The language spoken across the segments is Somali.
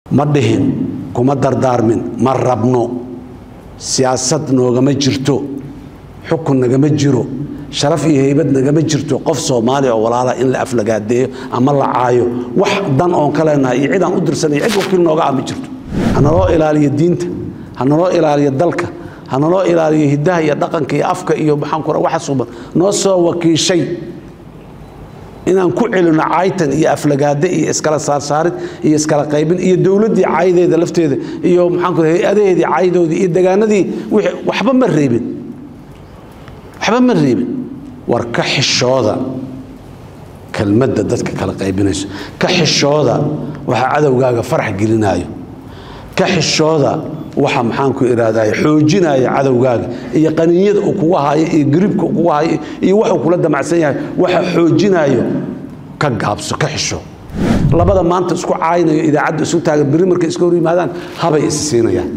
ma dhihin kuma dardaarmin ma rabno siyaasad noogama jirto xukun nagama jiro sharaf iyo heybad nagama jirto qof soomaaliya oo walaala in la aflagaadeeyo ama la caayo wax dan oon ka leenahay iyo cid aan u dirsanay cid wakiil nooga ah ma jirto hanaloo ilaaliyo diinta hanaloo ilaaliyo dalka hanaloo ilaaliyo hidaha iyo dhaqanka iyo afka iyo maxaan ku waxa suuban noo soo wakiishay inaan ku celino caytan iyo aflagaade iyo iskala saarsaarid iyo iskala qaybin iyo dowladdii caydeeda lafteeda iyo maxaan ku hay-adaheedii caydoodii iyo degaanadii wixii waxba ma reebin waxba ma reebin war ka xishooda kelmadda dadka kala qaybinayso ka xishooda waxa cadowgaaga farax gelinaayo ka xishooda waxa maxaan ku ihahday xoojinaya cadowgaaga iyo qaniinyada uu kugu hayo iyo garibka uu kugu hayo iyo waxuu kula damacsan yahay waxa xoojinayo ka gaabso ka xisho labada maanta isku caaynayo idaacadda isu taagan beri markay iska hor yimaadaan habay is siinayaan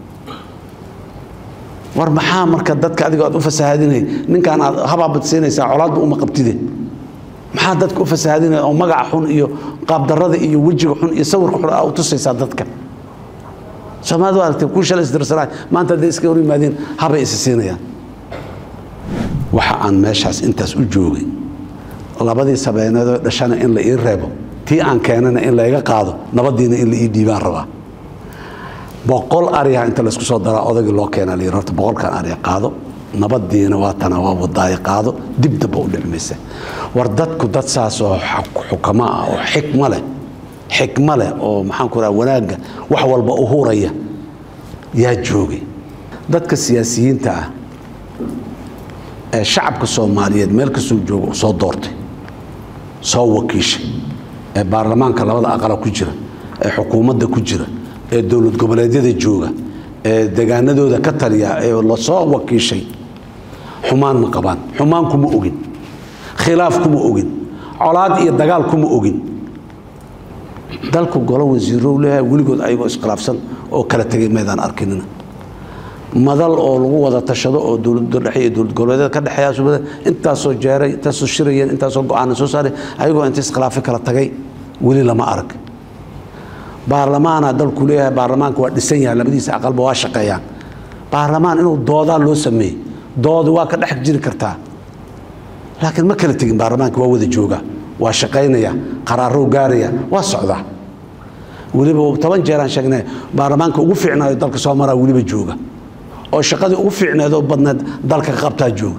war maxaa marka dadka adiga aad u fasahaadinay ninkaan aad habaabad siinaysaa colaadba uma qabtide maxaa dadka u fasahaadinaya oo magaca xun iyo qaabdarrada iyo wejiga xun iyo sawirka xun aa u tusaysaa dadka soomaalida waa aragtay kuu shalay isdirsanaay maanta hadday iska hor yimaadeen habay isi siinayaan waxa aan meeshaas intaas u joogay labadii sabeeneedoo dhashana in la ii reebo tii aan keenana in layga qaado nabadiina in la ii dhiibaan rabaa boqol ariha inta laysku soo daraa odagii loo keenaa layidhi horta boqolkan ariha qaado nabadiina waa tana waa wadaayo qaado dib damba u dhicmaysa war dadku dad saas oo xukamo ah oo xikmo leh xikmo leh oo maxaan ku raha wanaagga wax walba u huraya yaa joogay dadka siyaasiyiinta ah ee shacabka soomaaliyeed meel kastuu jooga soo doortay soo wakiishay ee baarlamaanka labada aqala ku jira ee xukuumadda ku jira ee dowlad goboleedyada jooga ee degaanadooda ka taliya ee lasoo wakiishay xumaan ma qabaan xumaan kuma ogin khilaaf kuma ogin colaad iyo dagaal kuma ogin dalku golo wasiirow leeyahay weligood ayagoo iskhilaafsan oo kala tegay maydaan arkinina madal oo lagu wada tashado oo dowladda dhexe iyo dowlad goboleedyada ka dhexeeya intaasoo jeeray intaasoo shirayeen intaasoo go-aana soo saaray ayagoo inta iskhilaafi kala tagay weli lama arag baarlamaana dalku leeyahay baarlamaanka waa dhisan yahay labadiisa aqalba waa shaqeeyaan baarlamaan inuu doodaa loo sameeyey doodi waa ka dhex jiri kartaa laakiin ma kala tegin baarlamaanka waa wada jooga waa shaqaynaya qaraarou gaaraya waa socdaa weliba toban jeeraan sheegnay baarlamaanka ugu fiicnaayo dalka soo maraa weliba jooga oo shaqadii ugu fiicneed oo badneed dalka ka qabtaa jooga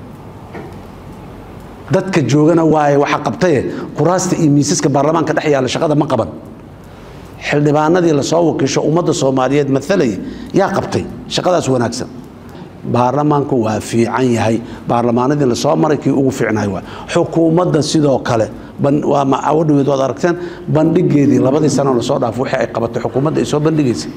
dadka joogana waaye waxa qabtaye kuraasta iyo miisaska baarlamaanka dhex yaalla shaqada ma qaban xildhibaanadii lasoo wakiisho ummadda soomaaliyeed maalayay yaa qabtay shaqadaas wanaagsan baarlamaanku waa fiican yahay baarlamaanadii lasoo maray kii ugu fiicnahay waa xukuumadda sidoo kale waa awadhaweed waad aragteen bandhigeedii labadii sano lasoo dhaaf wixii ay qabatay xukuumadda ay soo bandhigaysay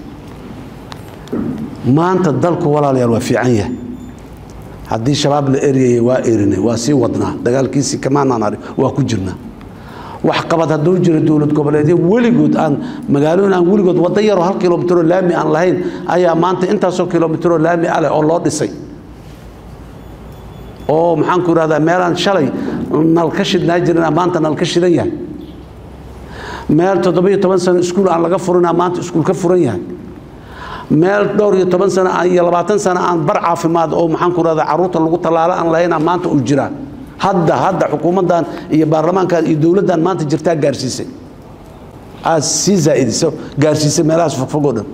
maanta dalku walaalayaal waa fiican yahay haddii shabaab la eryayay waa erinay waa sii wadnaa dagaalkiisii kamaanaan ari waa ku jirnaa waxqabad hadduu jiro dowlad goboleedyo weligood aan magaalooyin aan weligood waddo yaroo hal kilomitroo laami aan lahayn ayaa maanta intaasoo kilomitroo laami ah leh oo loo dhisay oo maxaan ku ihahdaa meelaan shalay nalka shidnaa jirina maanta nalka shidan yahay meel toddobiyo toban sano iskuul aan laga furinaa maanta iskuul ka furan yahay meel dhowr iyo toban sano iyo labaatan sano aan bar caafimaad oo maxaan ku ihahdaa carruurta lagu tallaalo aan lahayn maanta uu jiraa hadda hadda xukuumaddan iyo baarlamaankan iyo dowladdan maanta jirtaa gaarsiisay aad sii zaaidiso gaarsiisay meelahaas fogfogoo dhan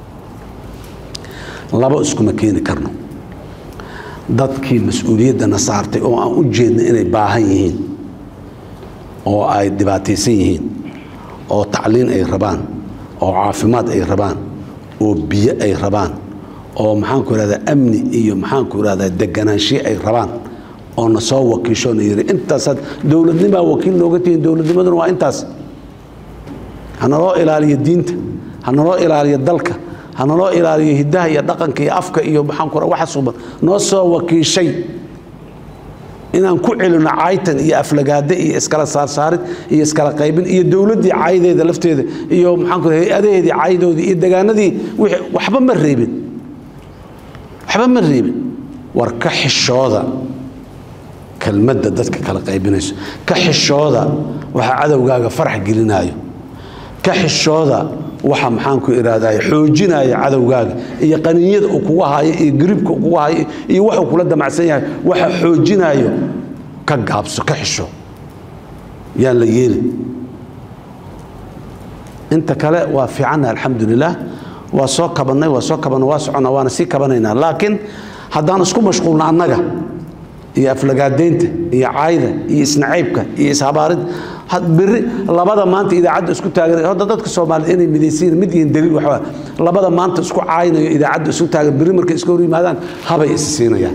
laba iskuma keeni karno dadkii mas-uuliyaddana saartay oo aan u jeedna inay baahan yihiin oo ay dhibaataysan yihiin oo tacliin ay rabaan oo caafimaad ay rabaan oo biyo ay rabaan oo maxaanku ihahdaa amni iyo maxaanku ihahdaa deganaanshiye ay rabaan oo na soo wakiisho na yiri intaasaad dowladnimaa wakiil nooga tihiin dowladnimaduna waa intaas hanaloo ilaaliyo diinta hanaloo ilaaliyo dalka hanaloo ilaaliyo hidaha iyo dhaqanka iyo afka iyo maxaan ku waxa suuban noo soo wakiishay inaan ku celino caytan iyo aflagaade iyo iskala saarsaarid iyo iskala qaybin iyo dowladdii caydeeda lafteeda iyo maxaan ku hay-adaheedii caydoodii iyo degaanadii wixii waxba ma reebin waxba ma reebin war ka xishooda kelmadda dadka kala qaybinayso ka xishooda waxa cadowgaaga farax gelinaayo ka xishooda waxa maxaanku ihahday xoojinaya cadowgaaga iyo qaniinyada uu kugu hayo iyo gariibka uu kugu hayo iyo waxuu kula damacsan yahay waxa xoojinayo ka gaabso ka xisho yaan la yeelin inta kale waa fiicanna alxamdulilah waa soo kabannay waa soo kabanna waa soconna waana sii kabanaynaa laakiin haddaan isku mashquulna annaga iyo aflagaadaynta iyo caayda iyo isnacaybka iyo ishabaarid biri labada maanta idaacadda isku taagan hadda dadka soomaaliyed inay midaysiin mid yihiin daliil waxaa labada maanta isku caaynayo idaacadda isku taagan biri markay iska hor yimaadaan habay is siinayaan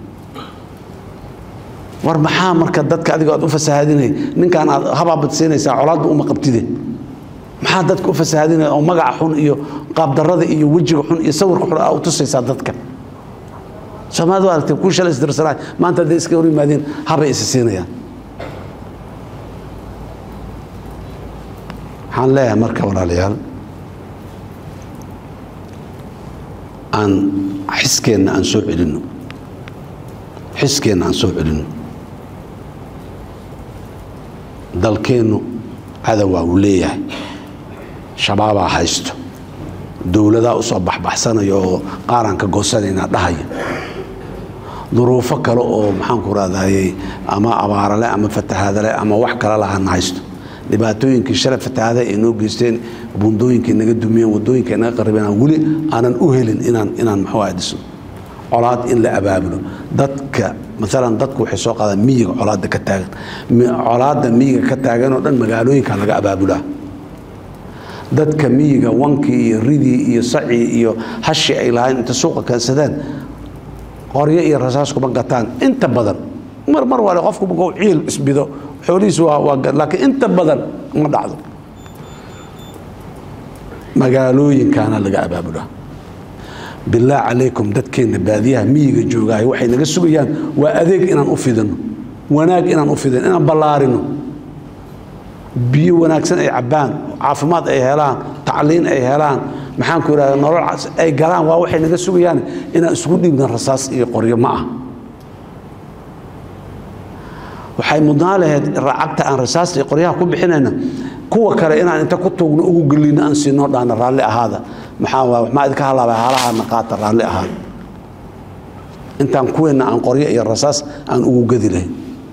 war maxaa marka dadka adiga aad u fasahaadinay ninkaan aad habaabad siinaysaa colaadba uma qabtide maxaa dadka u fasahaadinaya oo magaca xun iyo qaabdarrada iyo wejiga xun iyo sawirka xun aa u tusaysaa dadka soomaalida waa aragtay kuu shalay isdirsanaay maanta hadday iska hor yimaadeen habay is siinayaan waxaan leeyahay marka walaalayaal aan xiskeenna aan soo celinno xiskeenna aan soo celinno dalkeennu cadowaa uu leeyahay shabaabaa haysto dowladaa u soo baxbaxsanaya oo qaaraan ka goosanaynaa dhahaya duruufo kale oo maxaanku raadayey ama abaarale ama fatahaadale ama wax kale lahana haysto dhibaatooyinkii shalay fatahaada ay noo geysteen bundooyinkay naga dumiyeen wadooyinka ay naga qaribeen weli aanan u helin inaan inaan muxuu ahay dhisno colaad in la abaabulo dadka maalan dadku waxay soo qaadaan miyiga colaadda ka taagan colaadda miyiga ka taagan oo dhan magaalooyinka laga abaabulaa dadka miyiga wankii iyo ridii iyo sacii iyo hashi ay lahayn inta suuqa keensadeen qoryo iyo rasaas kuma gataan inta badan mar mar wale qofku markuu ciil isbido xoolihiisu waa waa laakiin inta badan ma dhacdo magaalooyinkaana laga abaabulaa billaah calaykum dadkeenna baadiyaha miyiga joogaayo waxay naga sugayaan waa adeeg inaan u fidino wanaag inaan u fidino inaan ballaarino biyo wanaagsan ay cabbaan caafimaad ay helaan tacliin ay helaan maxaanku idhahda nolol ay galaan waa waxay naga sugayaan inaan isugu dhiibna rasaas iyo qoryo ma ah waxay mudnaa lahayd racagta aan rasaasta iyo qoryaha ku bixinayna kuwa kale inaan inta ku tuugno ugu gelino aan siinoo dhaana raalli ahaada maxaa maxaa idinka halaabay haalahaana qaata raalli ahaada intaan kuweenna aan qoryo iyo rasaas aan ugu gedi lahayn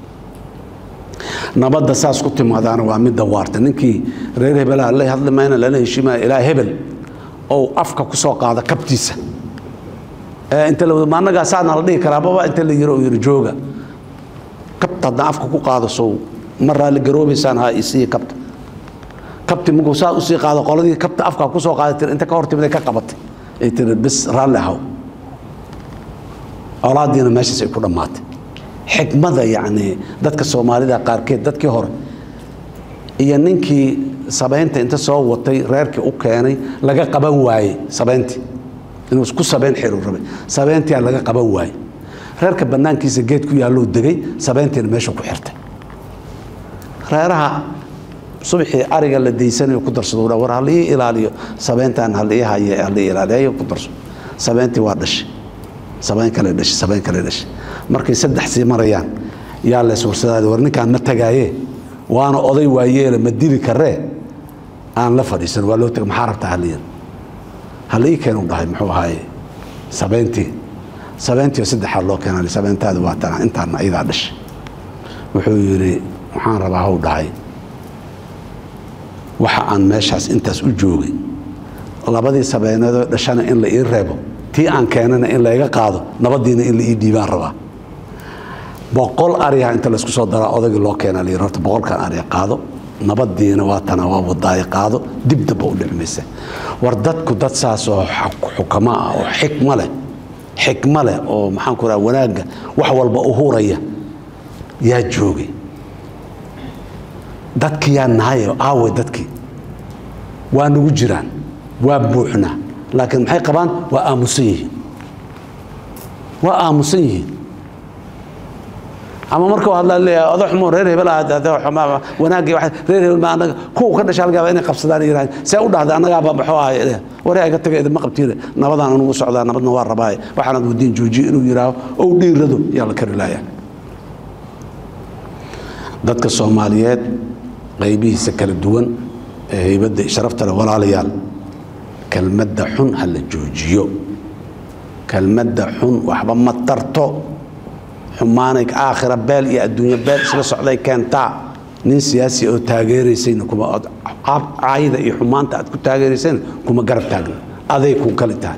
nabadda saas ku timaadaana waa midda waarta ninkii reer hebelaha la hadli mayna lala heshiimaya ilaa hebel ou afka ku soo qaada kabtiisa inta la ma annagaa saana la dhihi karaa baba inta la yiro oo yiri jooga kabta haddaan afka ku qaado sow ma raalli garoobaysaan ha isiiya kabta kabti markuu saa usii qaado qoladii kabta afka ku soo qaaday tir inta ka hor timid ay ka qabatay ay tiri bis raalli ahaw colaadiina meeshaas ay ku dhammaatay xikmada yacni dadka soomaalida qaarkeed dadkii hore iyo ninkii sabaynta inta soo watay reerkii u keenay laga qaban waayey sabayntii inuu ku sabayn xiru rabay sabayntiyaa laga qaban waayey reerka bannaankiisa geed ku yaallou degay sabayntiina meesha ku xirtay reeraha subaxii ariga la daysanayo ku darsado war halii ilaaliyo sabayntan halii haye halii ilaaliyo ku darso sabayntii waa dhashay sabayn kale dhashay sabayn kale dhashay markay saddex sii marayaan yaa lees warsadaada war ninkaan ma tagaaye waana oday waayeele ma dili karee aan la fadhiisan waa loo taga maxaa rabtaa haliyan halii keenu dhahay muxuu ahaaye sabayntii sabayntii saddexaa loo keenay sabayntaada waa tana intaana ayadaa dhashay wuxuu yidhi waxaan rabaa haw dhahay waxa aan meeshaas intaas u joogay labadii sabeyneedoo dhashana in la ii reebo tii aan keenana in layga qaado nabadiina in la ii dhiibaan rabaa boqol ariha inta laysku soo daraa odagii loo keena layii horta boqolkan ariha qaado nabadiina waa tana waa wadaayo qaado dib damba u dhicmaysa war dadku dad saas oo xukamo ah oo xikmo leh xikmo leh oo maxaan ku raha wanaagga wax walba u huraya yaa joogay dadkii yaa nahayo aawe dadkii waa nagu jiraan waa buuxnaa laakiin maxay qabaan waa aamusan yihiin waa aamusan yihiin ama marka hadlaa leeyahay odo xumo reer hebel ah wanaagii reer hebel ma anaga kuwa ka dhashaa laga yaabaa inay qabsadaan yiraahdeen see u dhahday annagaaba maxuu ahay waree iga taga idinma qabtiine nabadaan anugu socdaa nabadna waa rabaaye waxaanad wadiin joojiye inuu yidhaaho ou dhiirado yaa la kari laaya dadka soomaaliyeed qaybihiisa kala duwan ee haybadda sharafta leh walaalayaal kelmadda xun ha la joojiyo kelmadda xun waxba ma tarto xumaanay aakhira beel iyo adduunyo beel isla socday keentaa nin siyaasi oo taageeraysayna kuma caayida iyo xumaanta aad ku taageeraysayna kuma garab taagna aday ku kali tahay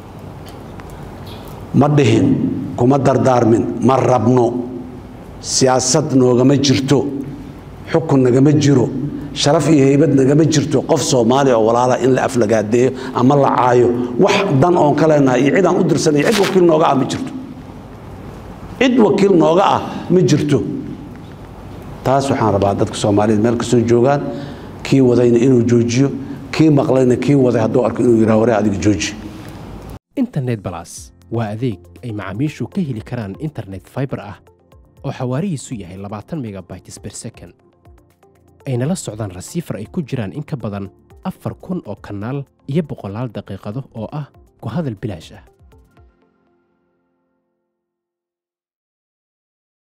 ma dhihin kuma dardaarmin ma rabno siyaasad noogama jirto xukun nagama jiro sharaf iyo heybad nagama jirto qof soomaaliya oo walaala in la aflagaadeeyo ama la caayo wax dan oon ka leenahay iyo cidaan u dirsanay cid wakiil nooga ah ma jirto cid wakiil nooga ah ma jirto taas waxaan rabaa dadka soomaaliyeed meel kastoo joogaan kii wadayna inuu joojiyo kii maqlayna kii waday hadduu arko inuu yidhaha waree adiga jooji internet balas waa adeeg ay macaamiishu ka heli karaan internet fiber ah oo xawaarihiisu yahay labaatan megabytes per second ayna la socdaan rasiifar ay ku jiraan in ka badan afar kun oo kanaal iyo boqolaal daqiiqado oo ah ku hadal bilaash ah